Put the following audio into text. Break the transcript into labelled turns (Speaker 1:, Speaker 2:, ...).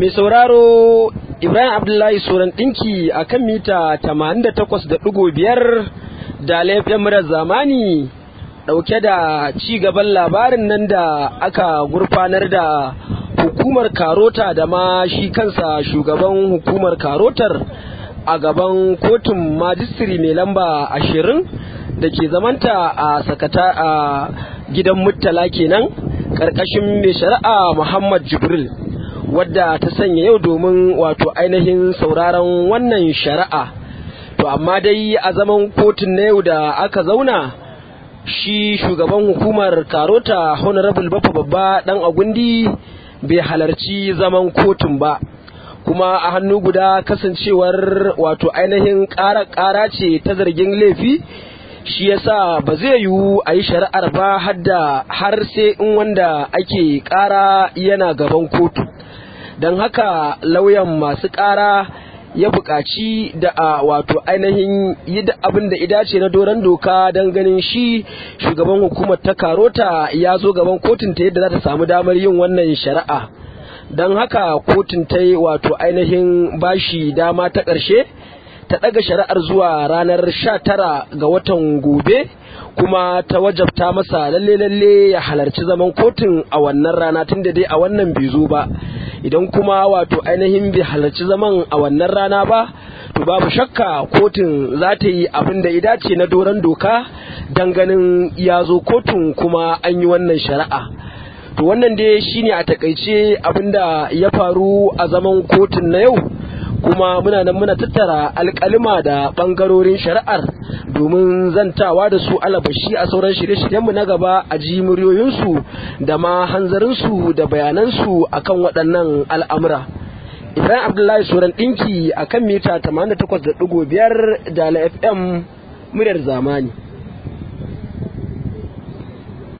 Speaker 1: mai sauraro Ibrahim Abdullahi Soran ɗinki a kan mita 88.5 da laifin murar zamani ɗauke da ci gaban labarin nan da aka gurfanar da hukumar karota da ma shi kansa shugaban hukumar karotar a gaban kotun majistiri mai lamba ashirin da ke zamanta a sakata a gidan muttala kenan ƙarƙashin mai shari'a Muhammad Jibril. wadda ta sanya yau domin wato ainihin sauraron wannan shari'a to amma dai a zaman kotun na yau da aka zauna shi shugaban hukumar karota honorable bafa babba dan agundi bai halarci zaman kotun ba kuma a hannu guda kasancewar wato ainihin ƙara ce ta zargin laifi shi yasa ba zai yiwu a yi shari'ar ba hadda har sai in wanda ake ƙara yana gaban kotu don haka lauyan masu ƙara ya buƙaci da a wato ainihin yi da abin da idace na doron doka don ganin shi shugaban hukumar ta karota ya zo gaban kotun ta yadda za ta samu damar yin wannan shari'a don haka kotun ta yi wato ainihin bashi dama ta ƙarshe ta ɗaga shari'ar zuwa ranar sha tara ga watan gobe kuma ta wajabta masa lalle lalle ya halarci zaman kotun a wannan rana tun da dai a wannan bai zo ba idan kuma wato ainihin bai halarci zaman a wannan rana ba to babu shakka kotun za ta yi abin da dace na doron doka don ganin ya zo kotun kuma an yi wannan shari'a to wannan dai shine a takaice abin da ya faru a zaman kotun na yau kuma muna nan muna tattara alkalima da bangarorin shari'ar domin zantawa da su alabashi a sauran shirye-shiryenmu na gaba a ji muryoyinsu da ma hanzarinsu da bayanansu akan waɗannan al'amura. Ibrahim Abdullahi Soran ɗinki a kan mita 88.5 da FM muryar zamani.